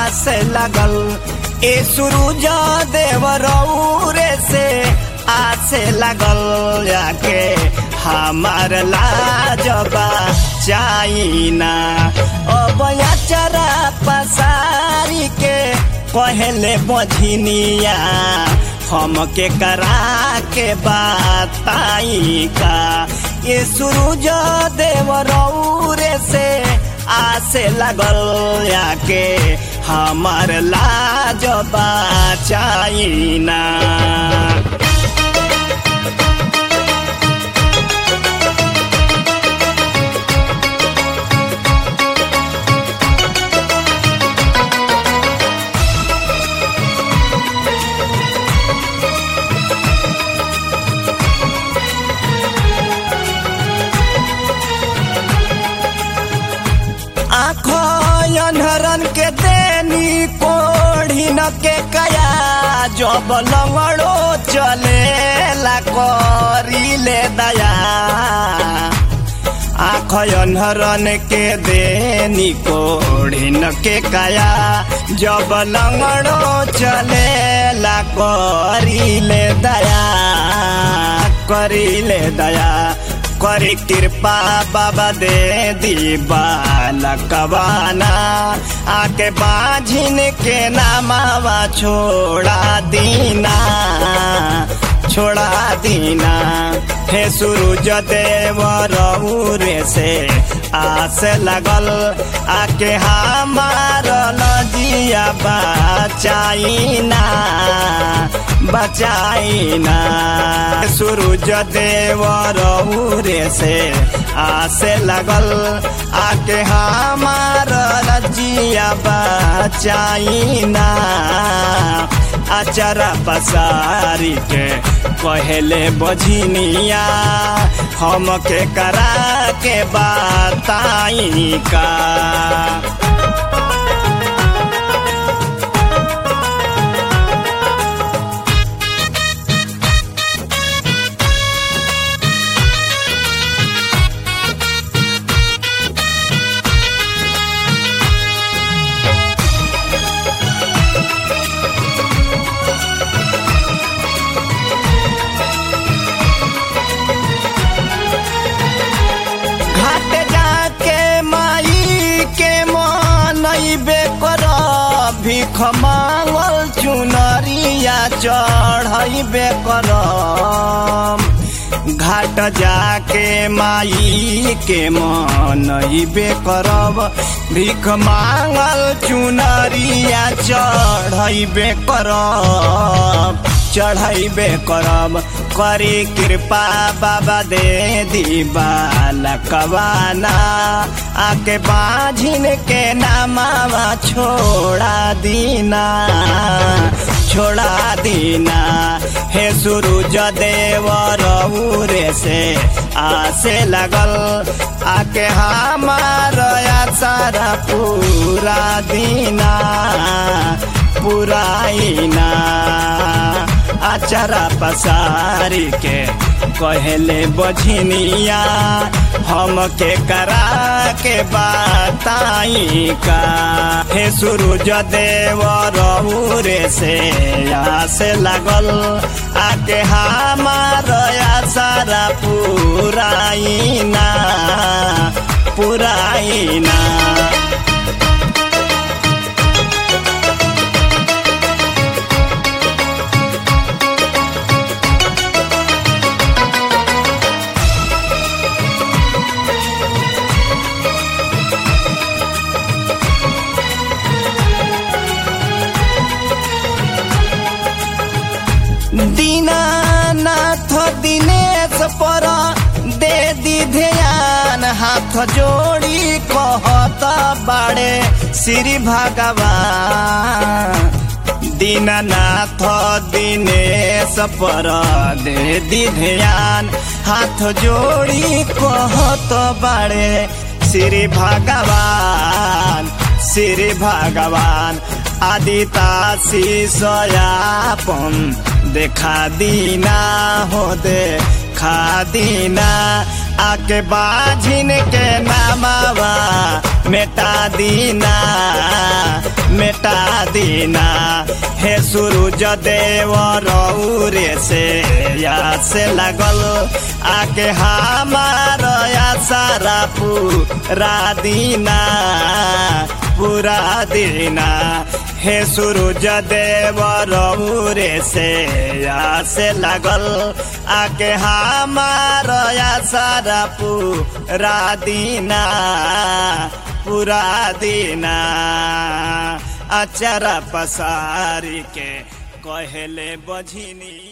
आस लगल ए सूरज देव रौरे से आस लगल जाके हमार लाजबा चाइना अब चरा पसारी के कहले बझिनिया हमके करा के बताई का ये सूरज देव रौरे से आसे लगल याके हमार लाजबा चाइना आँखो अनहरन के देनी कोढ़ी न के कया जब लंगड़ो चले ला करीले दया आँख अनहरन के देनी कोढ़ी न के कया जब लंगड़ो चले ला करीले दया करीले दया करी कृपा बाबा दे दी बालकवाना आके बाझिन के नामावा छोड़ा दीना छोड़ा दीना हे सूरज देव रौरे से आस लगल आके हमार लजिया बचाइना बचाइना सूरज देव रौरे से आसे लगल आके हमार लजिया बचाइना अचरा पसारी के कहले बझिनिया हमके करा के बताई का घाट जाके माई के मनैबे कर भीख मांगल चुनरिया चढ़ैबे कर घाट जाके माई के मनैबे करब भीख मांगल चुनरिया चढ़ैबे करब चढ़ैबे करब करी कृपा बाबा दे दी बालकवाना आके बाझिन के नामावा छोड़ा दीना छोड़ा दीना हे सूरज देव रौरे से आसे लगल आके हमार सारा पूरा दीना पुराइना अचरा पसारी के कहले बझिनिया हमके करा के बताई का हे सूरज देव रौरे से आसे लगल आके हमार सारा पुराइना पुराइना दीनानाथ दिनेश पर दे दी ध्यान हाथ जोड़ी कहत बाड़े श्री भगवान दीनानाथ दिनेश पर दे दी ध्यान हाथ जोड़ी कहत बाड़े श्री भगवान श्री भगवान आदिता शिषयापन देखा दीना हो देखा दीना आके बाझिन के नामावा मेटा दीना मेटा दीना हे सूरज देव रौरे से या से लगल आके हमार सारा पूरा दीना पूरा दीना हे सूरज देव रौरे से या से लगल आके हमार सारा पूरा दीना पूरा दीना अचरा पसारी के कहले बझिनी